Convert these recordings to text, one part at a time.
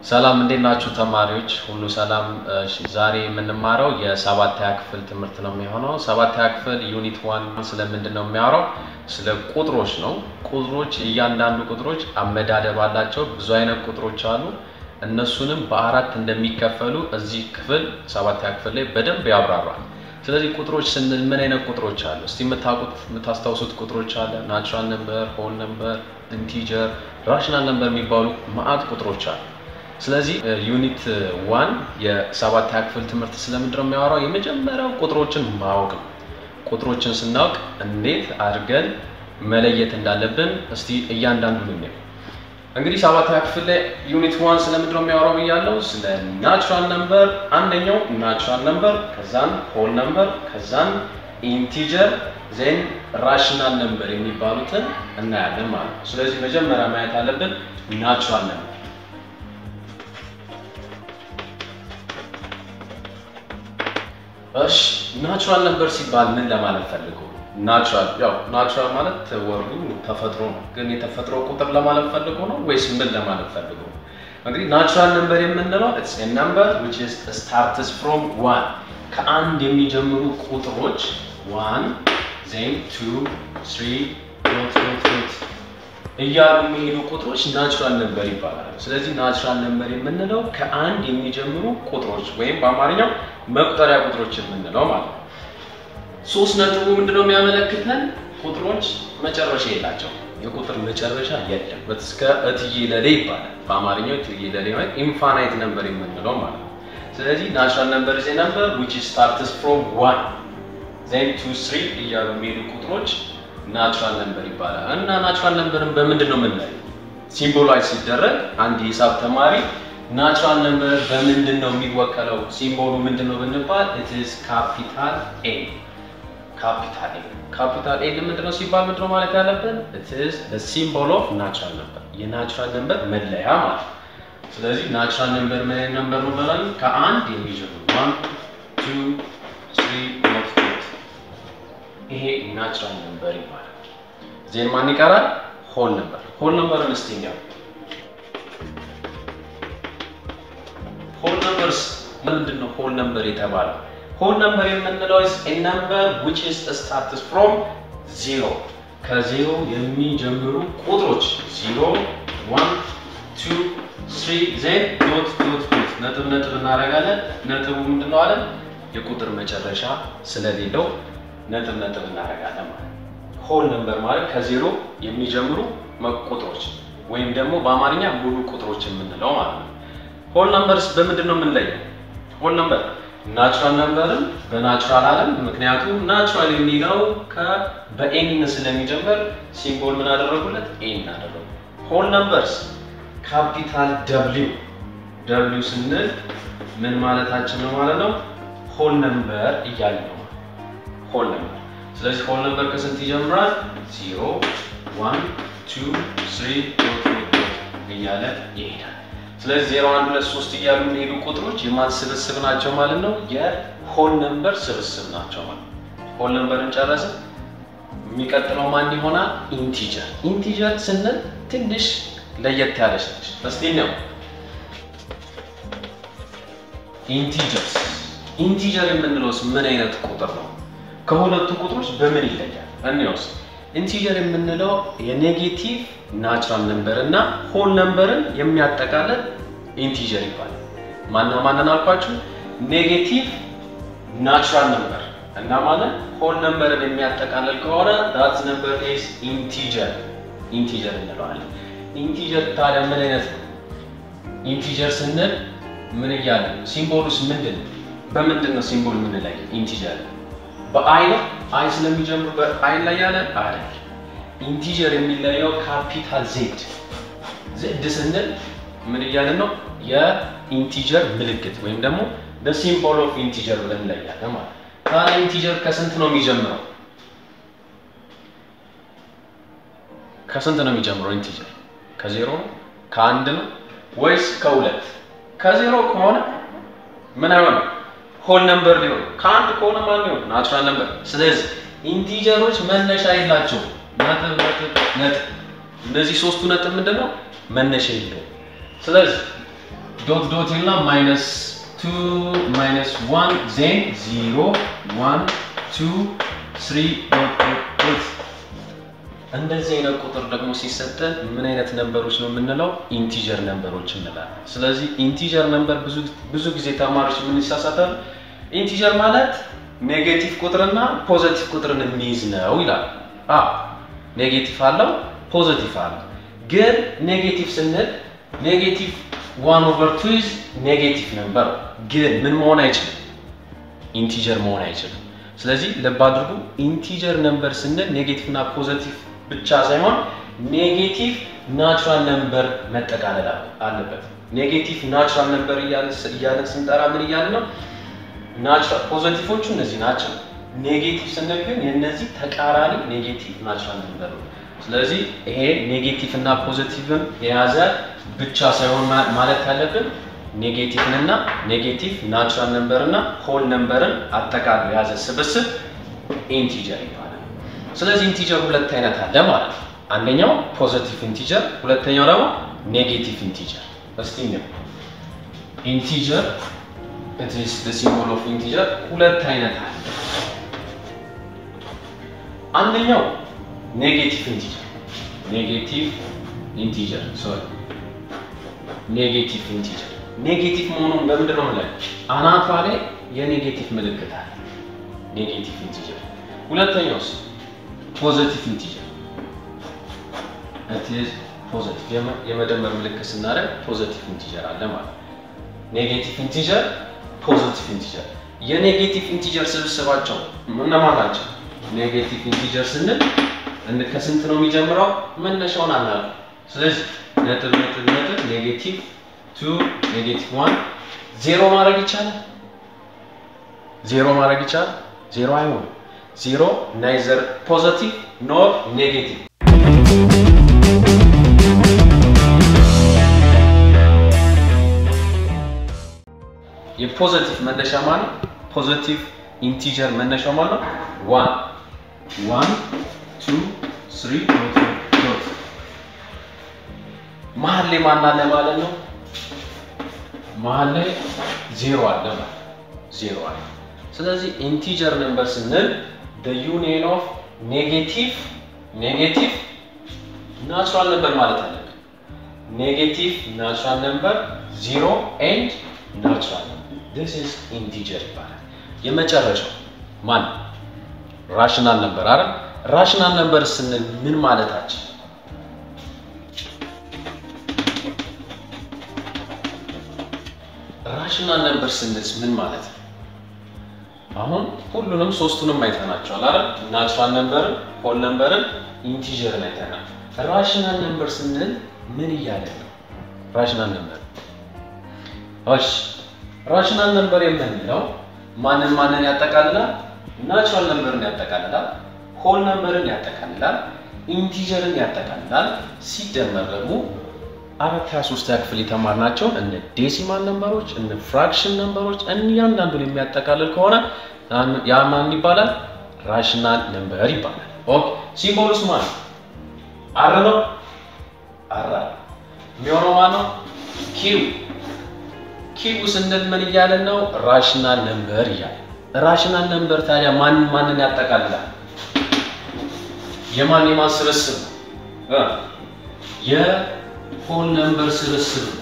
ሰላም እንዴት ናችሁ ተማሪዎች? ሁሉ ሰላም። እሺ ዛሬ የምንማረው የሰባተኛ ክፍል ትምህርት ነው የሚሆነው። ሰባተኛ ክፍል ዩኒት ዋን ስለምንድን ነው የሚያወራው? ስለ ቁጥሮች ነው። ቁጥሮች እያንዳንዱ ቁጥሮች አመዳደብ አላቸው። ብዙ አይነት ቁጥሮች አሉ። እነሱንም በአራት እንደሚከፈሉ እዚህ ክፍል ሰባተኛ ክፍል ላይ በደንብ ያብራራል። ስለዚህ ቁጥሮች ስንል ምን አይነት ቁጥሮች አሉ? እስቲ የምታውቁት የምታስታውሱት ቁጥሮች አለ። ናቹራል ነምበር፣ ሆል ነምበር፣ ኢንቲጀር፣ ራሽናል ነምበር የሚባሉ ማአት ቁጥሮች አሉ። ስለዚህ ዩኒት ዋን የሰባተኛ ክፍል ትምህርት ስለምንድን ነው የሚያወራው? የመጀመሪያው ቁጥሮችን ማወቅ ነው። ቁጥሮችን ስናውቅ እንዴት አድርገን መለየት እንዳለብን እስቲ እያንዳንዱን እንየው። እንግዲህ ሰባተኛ ክፍል ላይ ዩኒት ዋን ስለምንድን ነው የሚያወራው ብያለሁ? ስለ ናቹራል ነምበር፣ አንደኛው ናቹራል ነምበር፣ ከዛን ሆል ነምበር፣ ከዛን ኢንቲጀር ዜን ራሽናል ነምበር የሚባሉትን እናያለን ማለት ነው። ስለዚህ መጀመሪያ ማየት አለብን ናቹራል ነምበር እሺ ናቹራል ነምበር ሲባል ምን ለማለት ፈልጎ? ናቹራል ያው ናቹራል ማለት ወርዱ ተፈጥሮ ነው። ግን የተፈጥሮ ቁጥር ለማለት ፈልጎ ነው ወይስ ምን ለማለት ፈልጎ ነው? እንግዲህ ናቹራል ነምበር የምንለው ኢትስ ኤ ነምበር which is starts from one ከአንድ የሚጀምሩ ቁጥሮች ዋን ዜን ቱ ስሪ ዶት ዶት ዶት እያሉ የሚሄዱ ቁጥሮች ናቹራል ነምበር ይባላሉ። ስለዚህ ናቹራል ነምበር የምንለው ከአንድ የሚጀምሩ ቁጥሮች ወይም በአማርኛው መቁጠሪያ ቁጥሮች የምንለው ማለት ነው። ሶስት ነጥቡ ምንድነው የሚያመለክተን? ቁጥሮች መጨረሻ የላቸው። የቁጥር መጨረሻ የለም። እስከ እትዬ ለሌ ይባላል። በአማርኛው እትዬ ለሌ ማለት ኢንፋናይት ነምበር የምንለው ማለት ነው። ስለዚህ ናቹራል ነምበር ዜ ነምበር which starts from one then two three እያሉ የሚሄዱ ቁጥሮች ናቹራል ነምበር ይባላል። እና ናቹራል ነምበርን በምንድን ነው የምናየው? ሲምቦላይዝ ሲደረግ አንድ የሂሳብ ተማሪ ናቹራል ነምበር በምንድን ነው የሚወከለው? ሲምቦሉ ምንድን ነው ብንባል it is ካፒታል ኤ ካፒታል ኤ ካፒታል ኤ ምንድን ነው ሲባል ምንድን ነው ማለት ያለብን? it is the symbol of natural number የናቹራል ነምበር መለያ ማለት ነው። ስለዚህ ናቹራል ነምበር ምን አይነት ነምበር ነው ብለን ከአንድ የሚጀምሩ ዋን ቱ ትሪ ፎር ፋይቭ ይሄ ናቹራል ነምበር ይባላል። ዜን ማን ይቀራል? ሆል ነምበር። ሆል ነምበርን እስቲ እንየው። ሆል ነምበርስ ምንድን ነው? ሆል ነምበር የተባለው ሆል ነምበር የምንለው is a number which is starts from zero ከዜሮ የሚጀምሩ ቁጥሮች ዜሮ ዋን ቱ ስሪ ዜን ዶት ዶት ዶት ነጥብ ነጥብ እናደርጋለን። ነጥቡ ምንድን ነው አለን? የቁጥር መጨረሻ ስለሌለው ነጥብ ነጥብ እናደርጋለን ማለት ሆል ነምበር ማለት ከዜሮ የሚጀምሩ ቁጥሮች ወይም ደግሞ በአማርኛ ሙሉ ቁጥሮች የምንለው ማለት ነው። ሆል ነምበርስ በምንድን ነው የምንለየው? ሆል ነምበር ናቹራል ነምበርን በናቹራል አለም ምክንያቱም ናቹራል የሚለው በኤን ስለሚጀምር ሲምቦል ምን አደረጉለት? ኤን አደረጉ። ሆል ነምበርስ ካፒታል ደብሊው ደብሊው ስንል ምን ማለታችን ነው ማለት ነው? ሆል ነምበር እያለ ነው ሆል ነምበር። ስለዚህ ሆል ነምበር ከስንት ይጀምራል? ዚሮ ዋን ቱ ስሪ ዶት ዶት እያለ ይሄዳል። ስለዚህ ዜሮ አንድ ሁለት ሶስት እያሉ የሚሄዱ ቁጥሮች የማን ስብስብ ናቸው ማለት ነው? የሆል ነምበር ስብስብ ናቸው ማለት ነው። ሆል ነምበርን ጨረስን። የሚቀጥለው ማን ይሆናል? ኢንቲጀር። ኢንቲጀር ስንል ትንሽ ለየት ያለች ነች። እስቲ ነው ኢንቲጀርስ ኢንቲጀር የምንለውስ ምን አይነት ቁጥር ነው? ከሁለቱ ቁጥሮች በምን ይለያል? እንየውስ። ኢንቲጀር የምንለው የኔጌቲቭ ናቹራል ነምበር እና ሆል ነምበርን የሚያጠቃልል ኢንቲጀር ይባላል። ማና ማንን አልኳችሁ? ኔጌቲቭ ናቹራል ነምበር እና ማለት ሆል ነምበርን የሚያጠቃልል ከሆነ ዳት ነምበር ኢዝ ኢንቲጀር ኢንቲጀር እንለዋለን። ኢንቲጀር ታዲያ ምን አይነት ነው? ኢንቲጀር ስንል ምን እያለ ሲምቦሉስ ምንድን ነው? በምንድን ነው ሲምቦል የምንለይ? ኢንቲጀር በአይ ነው። አይ ስለሚጀምሩ በአይ ላይ ያለ አይደል። ኢንቲጀር የሚለየው ካፒታል ዜድ ዜድ ስንል ምን እያለ ነው? የኢንቲጀር ምልክት ወይም ደግሞ ሲምቦል ኦፍ ኢንቲጀር ብለን እንለያለን ማለት ታዲያ ኢንቲጀር ከስንት ነው የሚጀምረው? ከስንት ነው የሚጀምረው ኢንቲጀር? ከዜሮ ነው? ከአንድ ነው ወይስ ከሁለት? ከዜሮ ከሆነ ምን አይሆንም? ሆል ነምበር ሊሆን ከአንድ ከሆነ ማን ሊሆን ናቹራል ነምበር። ስለዚህ ኢንቲጀሮች መነሻ የላቸው ነጥብ ነጥብ ነጥብ። እነዚህ ሶስቱ ነጥብ ምንድን ነው መነሻ የለውም። ስለዚህ ዶት ዶት ይልና ማይነስ ቱ ማይነስ ዋን ዜን ዚሮ ዋን ቱ ስሪ ዶት ዶት ዶት እንደዚህ አይነት ቁጥር ደግሞ ሲሰጠን ምን አይነት ነንበሮች ነው የምንለው? ኢንቲጀር ነንበሮች እንላለን። ስለዚህ ኢንቲጀር ነንበር ብዙ ጊዜ ተማሪዎች ምን ይሳሳታል? ኢንቲጀር ማለት ኔጌቲቭ ቁጥርና ፖዘቲቭ ቁጥርን የሚይዝ ነው ይላል። አ ኔጌቲቭ አለው ፖዘቲቭ አለው። ግን ኔጌቲቭ ስንል ኔጌቲቭ ዋን ኦቨር ቱ ኢዝ ኔጌቲቭ ነንበር፣ ግን ምን መሆን አይችልም? ኢንቲጀር መሆን አይችልም። ስለዚህ ልብ አድርጉ። ኢንቲጀር ነንበር ስንል ኔጌቲቭ እና ፖዘቲቭ ብቻ ሳይሆን ኔጌቲቭ ናቹራል ነንበር መጠቃለል አለበት። ኔጌቲቭ ናቹራል ነንበር እያለን ስንጠራ ምን እያለ ነው? ናቹራል ፖዘቲቮቹ እነዚህ ናቸው። ኔጌቲቭ ስንል ግን የእነዚህ ተቃራኒ ኔጌቲቭ ናቹራል ነንበር ነው። ስለዚህ ይሄ ኔጌቲቭ እና ፖዘቲቭን የያዘ ብቻ ሳይሆን ማለት ያለብን ኔጌቲቭን እና ኔጌቲቭ ናቹራል ነንበር እና ሆል ነንበርን አጠቃሎ የያዘ ስብስብ ኢንቲጀር ይባላል። ስለዚህ ኢንቲጀር ሁለት አይነት አለ ማለት ነው። አንደኛው ፖዘቲቭ ኢንቲጀር፣ ሁለተኛው ደግሞ ኔጌቲቭ ኢንቲጀር። እስቲ ነው ኢንቲጀር it is the symbol of integer ሁለት አይነት አለ። አንደኛው ኔጌቲቭ ኢንቲጀር ኔጌቲቭ ኢንቲጀር ሶሪ ኔጌቲቭ ኢንቲጀር ኔጌቲቭ መሆኑን በምንድን ነው ላይ አናቷ ላይ የኔጌቲቭ ምልክት አለ። ኔጌቲቭ ኢንቲጀር ሁለተኛውስ ፖዘቲቭ ኢንቲጀር it is ፖዘቲቭ የመደመር ምልክት ስናደርግ ፖዘቲቭ ኢንቲጀር አለ ማለት ኔጌቲቭ ኢንቲጀር ፖዚቲቭ ኢንቲጀር የኔጌቲቭ ኢንቲጀር ስብስባቸው እነማን ናቸው? ኔጌቲቭ ኢንቲጀር ስንል ከስንት ነው የሚጀምረው? መነሻውን አናውቅም። ስለዚህ ነጥብ ነጥብ ነጥብ ኔጌቲቭ ቱ ኔጌቲቭ ዋን ዜሮ ማድረግ ይቻላል? ዜሮ ማድረግ ይቻላል? ዜሮ አይሆንም። ዜሮ ናይዘር ፖዚቲቭ ኖር ኔጌቲቭ የፖዘቲቭ መነሻ ማለት ፖዘቲቭ ኢንቲጀር መነሻው ማለት ዋን ዋን ቱ ስሪ ዶት ዶት መሀል ላይ ማን አለ ማለት ነው? መሀል ላይ ዜሮ አለ ማለት ዜሮ አለ። ስለዚህ ኢንቲጀር ነምበር ስንል the union of ኔጌቲቭ ኔጌቲቭ ናቹራል ነምበር ማለት አለብን። ኔጌቲቭ ናቹራል ነምበር ዚሮ ኤንድ ናቹራል ነምበር this is ኢንቲጀር ይባላል። የመጨረሻው ማን ራሽናል ነምበር አይደል? ራሽናል ነምበር ስንል ምን ማለታችን? ራሽናል ነምበር ስንል ምን ማለት ነው? አሁን ሁሉንም ሶስቱንም አይተናቸዋል አይደል? ናቹራል ነምበርን፣ ሆል ነምበርን፣ ኢንቲጀርን አይተናል። ራሽናል ነምበር ስንል ምን እያለ ነው? ራሽናል ነምበር እሺ ራሽናል ነምበር የምንለው ማንን ማንን ያጠቃልላል? ናቹራል ነምበርን ያጠቃልላል፣ ሆል ነምበርን ያጠቃልላል፣ ኢንቲጀርን ያጠቃልላል። ሲደመር ደግሞ አራት ሀያ ሶስተኛ ክፍል የተማርናቸውን እነ ዴሲማል ነምበሮች እነ ፍራክሽን ነምበሮች እያንዳንዱን የሚያጠቃልል ከሆነ ያ ማን ይባላል? ራሽናል ነምበር ይባላል። ኦኬ ሲምቦሉስ ማለት አር ነው። አር የሚሆነው ማን ነው? ኪው ኪው ስንል ምን እያለን ነው? ራሽናል ነምበር እያለ ራሽናል ነምበር ታዲያ ማን ማንን ያጠቃልላል? የማን የማን ስብስብ ነው? የሆል ነምበር ስብስብ ነው።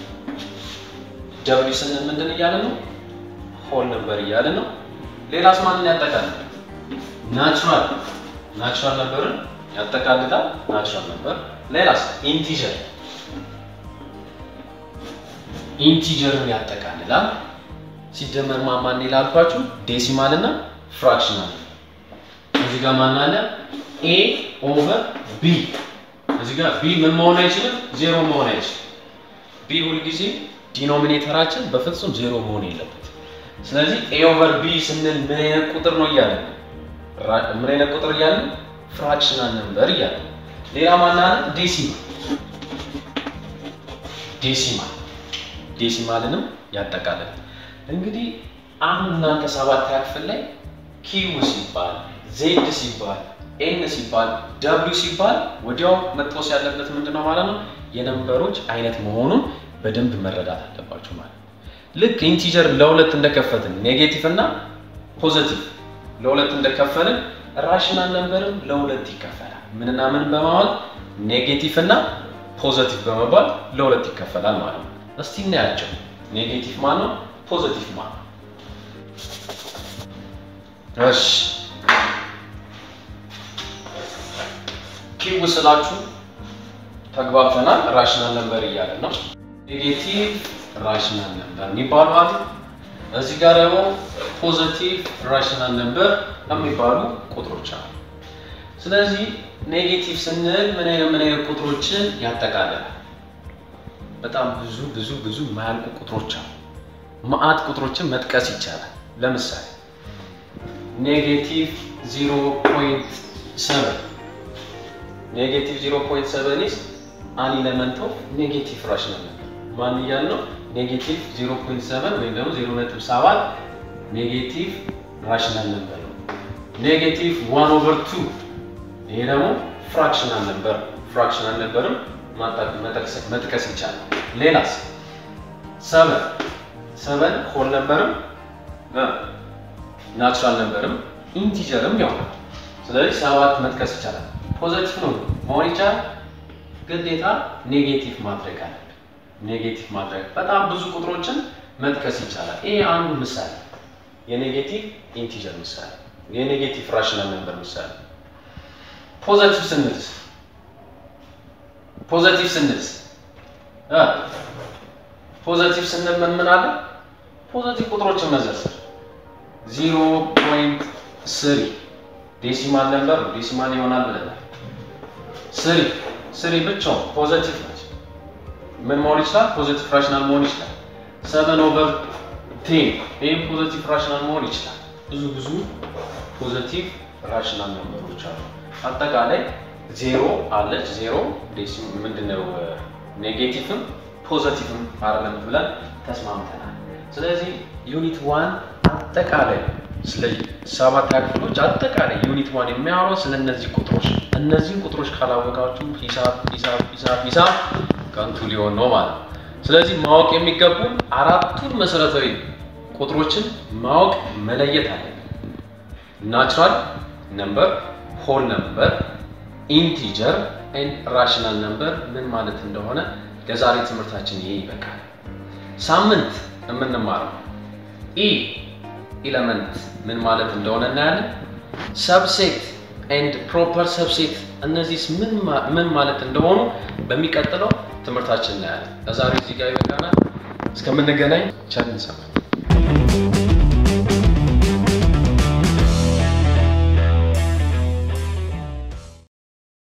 ደብሊው ስንል ምንድን እያለ ነው? ሆል ነምበር እያለ ነው። ሌላስ ማንን ያጠቃልላል? ናቹራል ናቹራል ነምበርን ያጠቃልላል። ናቹራል ነምበር ሌላስ? ኢንቲጀር ኢንቲጀርን ያጠቃልላል። ሲደመር ማን ይላልኳችሁ? ዴሲማል እና ፍራክሽናል። እዚህ ጋር ማን አለ? ኤ ኦቨር ቢ። እዚህ ጋር ቢ ምን መሆን አይችልም? ዜሮ መሆን አይችልም። ቢ ሁልጊዜ ዲኖሚኔተራችን በፍጹም ዜሮ መሆን የለበት። ስለዚህ ኤ ኦቨር ቢ ስንል ምን አይነት ቁጥር ነው እያለ ምን አይነት ቁጥር እያለ ፍራክሽናል ነምበር እያለ ሌላ ማን አለ? ዴሲማል ዴሲማል ዴሲማልንም ያጠቃልላል። እንግዲህ አሁን እናንተ ሰባተኛ ክፍል ላይ ኪው ሲባል ዜድ ሲባል ኤን ሲባል ደብሊው ሲባል ወዲያው መጥቶስ ያለበት ምንድን ነው ማለት ነው? የነምበሮች አይነት መሆኑን በደንብ መረዳት አለባችሁ ማለት ነው። ልክ ኢንቲጀር ለሁለት እንደከፈትን ኔጌቲቭ እና ፖዘቲቭ ለሁለት እንደከፈልን ራሽናል ነምበርም ለሁለት ይከፈላል። ምንና ምን በማለት ኔጌቲቭ እና ፖዘቲቭ በመባል ለሁለት ይከፈላል ማለት ነው። እስቲ እናያቸው። ኔጌቲቭ ማን ነው? ፖዘቲቭ ማን ነው? እሺ ኪው ስላችሁ ተግባብተናል። ራሽናል ነምበር እያለ ነው። ኔጌቲቭ ራሽናል ነምበር የሚባሉ አሉ። እዚህ ጋር ደግሞ ፖዘቲቭ ራሽናል ነምበር የሚባሉ ቁጥሮች አሉ። ስለዚህ ኔጌቲቭ ስንል ምን አይነት ምን አይነት ቁጥሮችን ያጠቃልላል? በጣም ብዙ ብዙ ብዙ የማያልቁ ቁጥሮች አሉ። መዓት ቁጥሮችን መጥቀስ ይቻላል። ለምሳሌ ኔጌቲቭ 0.7 ኔጌቲቭ 0.7 ኢዝ አን ኢለመንት ኦፍ ኔጌቲቭ ራሽናል ነምበር ማን እያል ነው? ኔጌቲቭ 0.7 ወይም ደግሞ 0.7 ኔጌቲቭ ራሽናል ነምበር ነው። ኔጌቲቭ 1 ኦቨር 2 ይሄ ደግሞ ፍራክሽናል ነምበር ፍራክሽናል ነምበርም መጥቀስ ይቻላል። ሌላስ ሰበን ሰበን ሆል ነምበርም ናቹራል ነምበርም ኢንቲጀርም ያው ስለዚህ ሰባት መጥቀስ ይቻላል። ፖዘቲቭ ነው መሆን ይቻላል። ግዴታ ኔጌቲቭ ማድረግ አለብን። ኔጌቲቭ ማድረግ በጣም ብዙ ቁጥሮችን መጥቀስ ይቻላል። ይሄ አንዱ ምሳሌ የኔጌቲቭ ኢንቲጀር ምሳሌ፣ የኔጌቲቭ ራሽናል ነምበር ምሳሌ። ፖዘቲቭ ስንልስ ፖዘቲቭ ስንልስ ፖዘቲቭ ስንል ምን ምን አለ? ፖዘቲቭ ቁጥሮችን መዘርዘር ዚሮ ፖይንት ስሪ ዴሲማል ነምበር ነው። ዴሲማል ይሆናል ብለናል። ስሪ ስሪ ብቻውን ፖዘቲቭ ነች። ምን መሆን ይችላል? ፖዘቲቭ ራሽናል መሆን ይችላል። ሰቨን ኦቨር ቴን ይህም ፖዘቲቭ ራሽናል መሆን ይችላል። ብዙ ብዙ ፖዘቲቭ ራሽናል ነምበሮች አሉ። አጠቃላይ ዜሮ አለች። ዜሮ ምንድነው? ኔጌቲቭም ፖዘቲቭም አይደለም ብለን ተስማምተናል። ስለዚህ ዩኒት ዋን አጠቃላይ ስለ ሰባት ክፍሎች አጠቃላይ ዩኒት ዋን የሚያወራው ስለ እነዚህ ቁጥሮች እነዚህን ቁጥሮች ካላወቃችሁ ሂሳብ ሂሳብ ሂሳብ ሂሳብ ከንቱ ሊሆን ነው ማለት ነው። ስለዚህ ማወቅ የሚገቡን አራቱን መሰረታዊ ቁጥሮችን ማወቅ መለየት አለብን። ናቹራል ነምበር፣ ሆል ነምበር፣ ኢንቲጀር ኤንድ ራሽናል ነምበር ምን ማለት እንደሆነ ለዛሬ ትምህርታችን ይሄ ይበቃል። ሳምንት የምንማረው ኢ ኢለመንት ምን ማለት እንደሆነ እናያለን። ሰብሴት ኤንድ ፕሮፐር ሰብሴት እነዚህ ምን ማለት እንደሆኑ በሚቀጥለው ትምህርታችን እናያለን። ለዛሬ እዚህ ጋር ይበቃናል። እስከምንገናኝ ቸር እንሰንብት።